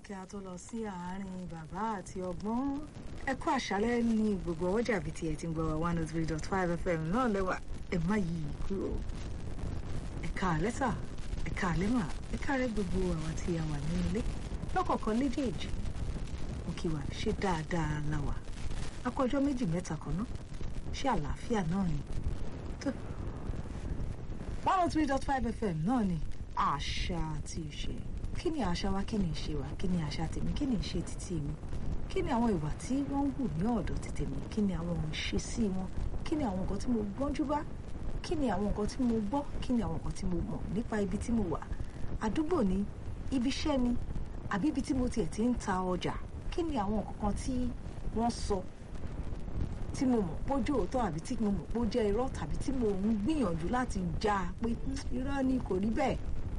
kí a tó lọ sí àárín bàbá àti ọgbọ́n ẹ kú àṣálẹ́ ní gbogbo ọjà bíi tiẹ̀ ti ń gbọ́ wa one oh three dot five fm náà lẹ́wà ẹ má yí i kúrò ẹ káalẹ́ sà ẹ káalẹ́ mà ẹ káalẹ́ gbogbo àwọn tí a wà ní ilé lọ́kọ̀ọ̀kan léjèèjì mo kí wa ṣe dáadáa la wà akọjọ́ méjì mẹ́ta kan náà ṣé àlàáfíà náà ni tó one oh three dot five fm náà ni àṣà àti ìṣe kí ni àṣà wa kí ni ìṣe wa kí ni àṣà tèmi kí ni ìṣe títí mi kí ni àwọn ìwà tí wọ́n ń wù ní ọ̀dọ̀ ti tèmi kí ni àwọn ìṣesí wọn kí ni àwọn nǹkan tí mo gbọ́njú bá kí ni àwọn nǹkan tí mo gbọ́ kí ni àwọn nǹkan tí mo mọ̀ nípa ibi tí mo wà àdúgbò ni ibi iṣẹ́ ni àbí ibi tí mo tiẹ̀ ti ń ta ọjà kí ni àwọn nǹkan kan tí wọ́n sọ tí mo mọ̀ pójú òótọ́ àbí tí mo mọ̀ pó jẹ́ irọ́ tàbí tí mo ń gbìyànjú láti já a pé irọ́ ni kò rí bẹ́ẹ̀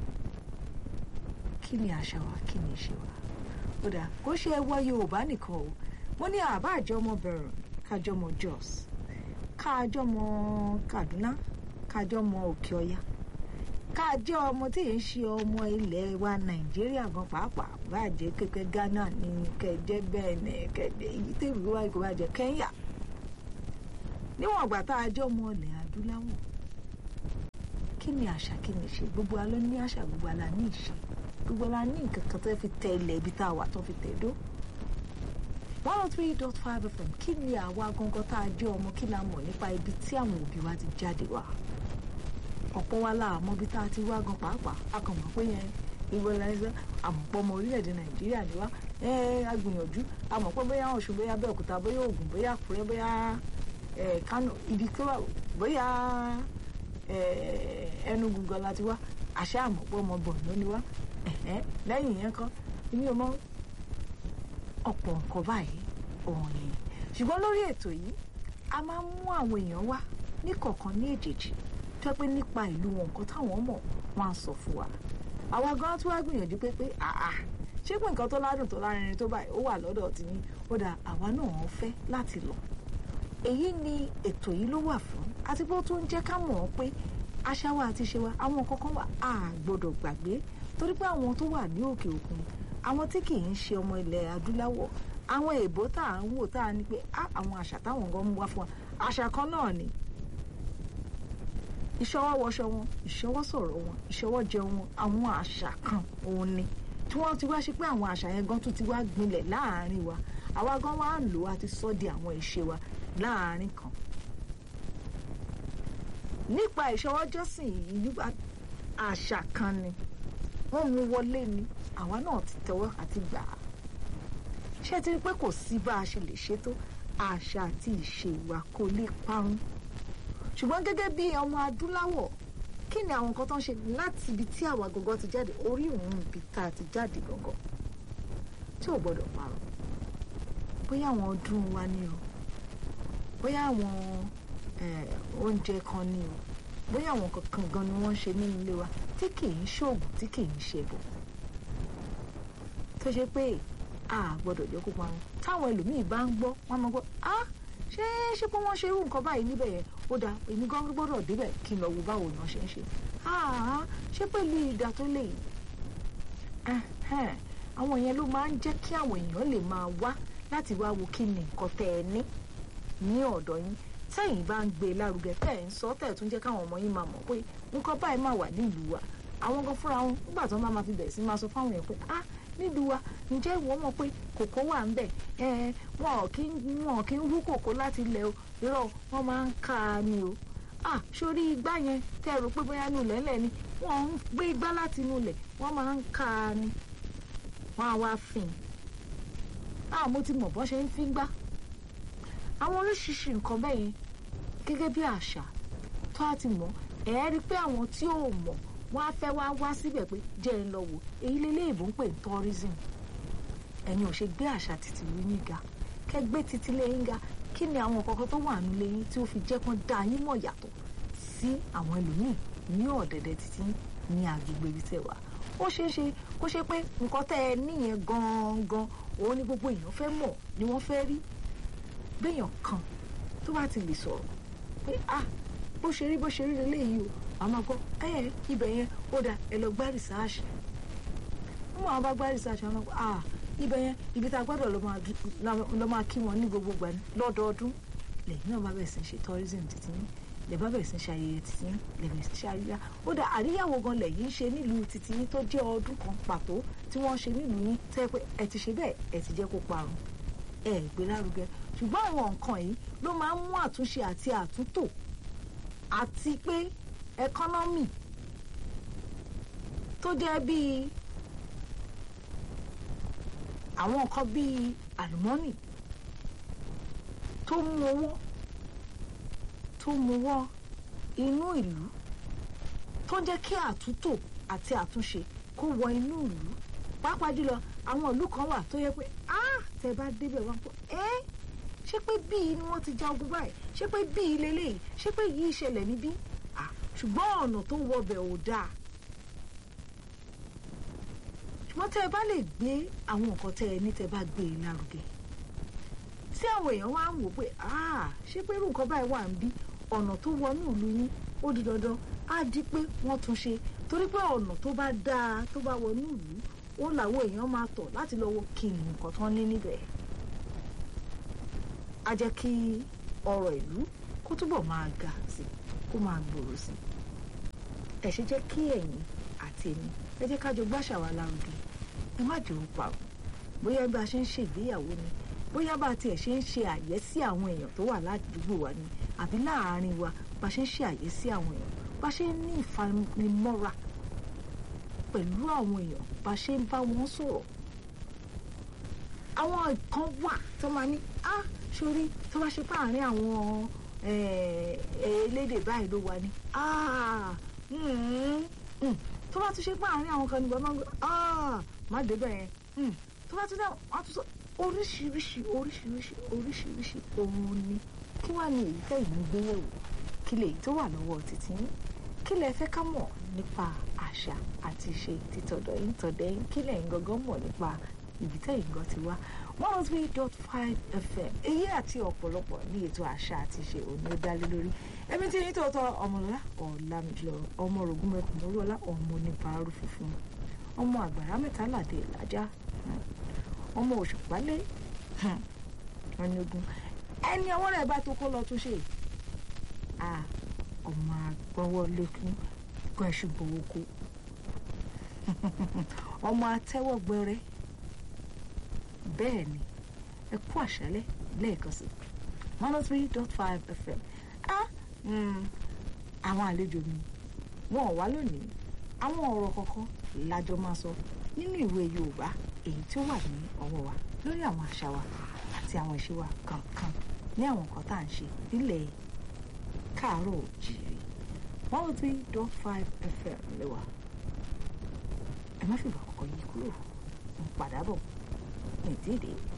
kí ni àṣà wa kí ni ìṣe wa ó dáa kó ṣe ẹwọ yorùbá nìkan o mo ní àbá àjọmọ bẹ̀rẹ̀ kájọmọ jos kájọmọ kaduna kájọmọ òkè ọya kájọ ọmọ tí yìí ń ṣe ọmọ ilẹ̀ wa nàìjíríà gan pàápàá bàjẹ́ kẹ́kẹ́ ghana ní kẹjẹ bẹ́ẹ̀nẹ̀ kẹjẹ èyí tèmi wá kó bàjẹ́ kẹ́ńyà níwọ̀n ìgbà tá a jẹ́ ọmọ ilẹ̀ adúláwọ̀ kí ni àṣà kí ni ìṣe gbogbo alọ́ ní àṣà gbogbo alá ní ìṣe gbogbo la ní nǹkan kan tó fi tẹ ilẹ̀ ibi tá a wà tó fi tẹ̀ dó. one oh three dot five fm kí ni àwa gangan tá a jẹ́ ọmọ kí la mọ̀ nípa ibi tí àwọn òbí wa ti jáde wá. ọ̀pọ̀ wa la àmọ́ ibi tá a ti wá gan pàápàá a kàn mọ̀ pé yẹn ìwé lẹ́sẹ̀ àmọ̀pọ̀ ọmọ orílẹ̀-èdè nàìjíríà ni wá a gbìyànjú a mọ̀ pé bóyá ọ̀ṣun bóyá abẹ́òkúta bóyá ògùn bóyá àkúrẹ́ bóyá kánò ibi tó wà bóyá ẹnugu gan la ti wá àṣà àmọ̀pọ̀ ọmọ bọ̀ ló ni wá lẹ́yìn yẹn kan èmi ò mọ ọ̀pọ̀ nǹkan báyìí òun ni ṣùgbọ́n lórí ètò yìí a máa ń mú àwọn èèyàn wá ní kọ̀ọ̀kan ní èjèèjì tó pé nípa ìlú wọn nǹkan táwọn mọ̀ wọn á sọ fún wa àwa gan tí wàá gbìyànjú pé pé àà ṣé pé nǹkan tó ládùn tó lárinrin tó báyìí ó wà lọ́dọ̀ tí ní ó dà àwa náà ń fẹ́ láti lọ èyí ni ètò yìí ló wà fún àti bó tó ń jẹ́ ká mọ̀ ọ́ pé àṣà wa àti ṣe wa àwọn kankan wà á gbọ́dọ̀ gbàgbé torí pé àwọn tó wà ní òkè òkun àwọn tí kì í ṣe ọmọ ilẹ̀ adúláwọ̀ àwọn èèbó tá à ń wò tá à ní pé á àwọn àṣà táwọn gan mú wá fún wa àṣà kan náà ni ìṣọwọ́ wọṣọ wọn ìṣọwọ́ sọ̀rọ̀ wọn ìṣọwọ́ jẹun wọn àwọn àṣà kan òun ni tí wọ́n ti wá ṣe pé àwọn àṣà yẹn gan tún ti wá gbilẹ̀ láàárín wa àwa gan wá ń lò àti sọ di àwọn ìṣe wa láàárín kan nípa ìṣọwọ́jọ́sìn yìí nípa àṣà kan ni wọ́n mú wọlé ni àwa náà ti tẹ́wọ́ àti gbà á ṣé ti rí pé kò sí bá a ṣe lè ṣètò àṣà àti ìṣe wa kò lè parun ṣùgbọ́n gẹ́gẹ́ bí ọmọ adúláwọ̀ kí ni àwọn nǹkan tó ń ṣe láti ibi tí àwa gangan ti jáde orí òun ibi tá a ti jáde gangan tí ò gbọ́dọ̀ parun bóyá àwọn ọdún wa ni o bóyá àwọn oúnjẹ kan ni o bóyá àwọn kankan gan ni wọ́n ń ṣe nínú ilé wa tí kì í ṣoògùn tí kì í ṣe bọ̀ tó ṣe pé a gbọ́dọ̀ jẹ́ kó parun táwọn ẹlòmíì bá ń gbọ́ wọ́n máa gbọ́ á ṣé ṣé pé wọ́n ṣe irú nǹkan báyìí níbẹ̀ yẹn ó dáa èmi gan gbọ́dọ̀ débẹ̀ kí n lọ wo báwo ni wọ́n ṣe ń ṣe ṣé pẹ̀lú ìdá tó lè àwọn yẹn ló máa ń jẹ́ kí àwọn èèyàn lè máa wá láti wá wo kí ni nǹkan tẹ́ ẹ ní ní ọ̀dọ̀ yín tẹ́yìn bá ń gbé lárugẹ tẹ́ ẹ̀ ń sọ tẹ́ ẹ̀ tún jẹ́ káwọn ọmọ yín máa mọ̀ pé nǹkan báyìí máa wà nílùú wa àwọn gan fúnra wọn nígbà tí wọ́n bá máa fi bẹ̀rẹ̀ sí máa sọ fáwọn èèyàn pé ah nílùú wa ǹjẹ́ ìwọ mọ̀ pé kòkó wà ń bẹ̀ ẹ wọn kì í wọn kì í wú kòkó láti ilẹ̀ o irọ́ wọn máa ń ká a ni o ah sórí igbá yẹn tẹ́ ẹ rò pé bóyá inú ilẹ̀ ńlẹ̀ ni wọ́n ń gbé igbá láti inú ilẹ̀ wọ́n máa ń ká a ni wọ́n á wá fìn ah mo ti mọ̀ bọ́ ṣe ń fi gbá àwọn oríṣiríṣi nǹkan bẹ́ẹ̀ yẹn gẹ́gẹ́ bí àṣà tó a ti mọ̀ ẹ̀ rí pé àwọn tí ò mọ̀ wọ́n á fẹ́ wá wá síbẹ̀ pé jẹ́ ẹ lọ wò èyí lélẹ́ ìbò ń pè ní tourism ẹ̀yin ò ṣe gbé àṣà títí yín ga kẹ́ gbé títí lẹ́yìn ga kí ni àwọn kankan tó wà nílé yín tí ó fi jẹ́ kán dá yín mọ̀ yàtọ̀ sí àwọn ẹlòmíì ní ọ̀dẹ̀dẹ̀ títí ní agbègbè ibi tẹ̀ wá ó ṣeé ṣe kó ṣe pé nǹkan tẹ́ ẹ níyẹn gangan òun ni gbogbo èèyàn fẹ́ mọ̀ ni wọ́n fẹ́ rí béèyàn kan tó bá ti lè sọ̀rọ̀ pé ah bó ṣe rí bó ṣe rí leléyìí o àmọ́ gbọ́ ẹ ibẹ̀ yẹn ó dà ẹ lọ gbá rìsáàṣì wọ́n máa bá gbá rìsáàṣì àwọn ọmọ ah ibẹ̀ yẹn ibi tá a gbọ́dọ̀ lọ máa du- la- lọ máa kí wọn ní gbogbo ìgbà ní lọ́dọọdún lẹ́yìn náà bá bẹ̀rẹ̀ sí ṣe tourism títí yín lè bá bẹ̀rẹ̀ sí ṣe ayẹyẹ títí yín lè bẹ̀rẹ̀ sí ṣe àríyá ó dà àríyáwó gan lẹ́yìn ṣe nílùú títí yín tó jẹ́ ọdún kan pàtó tí wọ́n ṣe nílùú yín tẹ́ pé ẹ ti ṣe bẹ́ẹ̀ ẹ ti jẹ́ kó parun ẹ ẹ gbé lárugẹ ṣùgbọ́n àwọn nǹkan yìí ló máa ń mú àtúnṣe àti àtúntò àti pé ẹkọ́nọ́mì tó jẹ́ bíi àwọn nǹkan bíi àlùmọ́nì tó mú owó tó mú wọ́ inú ìlú tó ń jẹ́ kí àtúntò àti àtúnṣe kó wọ inú ìlú pàápàá jùlọ àwọn ìlú kan wà tó yẹ pé ah tẹ bá débẹ̀ wá pọ̀ ẹ́ ṣé pé bíi ni wọ́n ti ja ogun báyìí ṣé pé bíi leléyìí ṣé pé yìí ṣẹlẹ̀ níbí ah ṣùgbọ́n ọ̀nà tó wọbẹ̀ ò dáa ṣùgbọ́n tẹ́ ẹ bá lè gbé àwọn nǹkan tẹ́ ẹ ní tẹ́ ẹ bá gbé e lárugẹ tí àwọn èèyàn wá ń wò pé ah ṣé pé irú nǹkan báyìí wà ń bí ọ̀nà tó wọnú ìlú yín ó di dandan á di pé wọ́n tún ṣe torí pé ọ̀nà tó bá dáa tó bá wọnú ìlú ó làwọn èèyàn máa tọ̀ láti lọ wo kí ni nǹkan tán ní níbẹ̀ á jẹ́ kí ọrọ̀ ìlú kó túbọ̀ máa ga sí kó máa gbòòrò sí ẹ ṣe jẹ́ kí ẹ̀yin àti èmi ẹ jẹ́ ká jọ gbàṣà wa lárugẹ ẹ má jẹ́ òun pa ọ́ bóyá bí a ṣe ń ṣègbéyàwó ni bóyá bá tiẹ̀ ṣe ń ṣe àyẹ́sí àwọn èèyàn tó wà ládùúgbò wa ni àbí láàárín wa bá ṣe ń ṣe àyẹ́sí àwọn èèyàn bá ṣe ń ní ìfanimọ́ra pẹ̀lú àwọn èèyàn bá ṣe ń bá wọn sọ̀rọ̀ àwọn kan wà tó máa ní á sórí tó bá ṣe pé àárín àwọn eh, elédè báyìí ló wà ní á mm, mm. tó bá tún ṣe pé àárín àwọn kan ní bàbá á má débẹ̀ yẹn mm. tó bá tún dá wọn á tún sọ oríṣiríṣi oríṣiríṣi oríṣiríṣi ohun ni kí wàá ní èyí tẹ̀yìn ń gbé yẹ̀wò kí lèyí tó wà lọ́wọ́ títí yín kí lẹ fẹ́ ká mọ̀ nípa àṣà àti ìṣe títọ̀dọ̀ yín tọ̀dẹ̀ yín kí lẹ̀yin gangan mọ̀ nípa ibi tẹ̀yìn gan ti wá one oh three dot five fm èyí àti ọ̀pọ̀lọpọ̀ ní ètò àṣà àti ìṣe òní ó dálé lórí ẹbí tí yín tó tọ́ ọmọlọ́lá ọ̀làmìjọ ọmọ rògùn mẹ́kùn mọ́rọ́lá ọmọ oníbàárù funfun ọmọ àgbàrá mẹ́ta làdé ìlàjà ọmọ òṣùpálẹ̀ ẹni ogun ẹni ọwọ́ rẹ̀ bá tó kó lọ tún ṣe à ọmọ àgbọ̀wọ́ lẹ́kún gan ṣùgbọ́n oko ọmọ atẹ́wọ́ gbẹrẹ bẹ́ẹ̀ ni ẹ kú àṣálẹ́ lẹ́ẹ̀kan sí one oh three dot five fm ah mm, àwọn àlejò mi wọn ò wá lónìí àwọn ọ̀rọ̀ kọ̀ọ̀kan lájọ máa sọ nínú ìwé yorùbá èyí tí ó wà ní ọwọ́ wa lórí àwọn àṣà wa àti àwọn ìṣe wa kankan ní àwọn nǹkan tá à ń ṣe nílẹ̀ káàárọ̀ òjìrì one oh three dot five fm lẹ́wà ẹ má fìgbà kọ̀ọ̀kan yí kúrò ń padà bọ̀ ní ìdíje.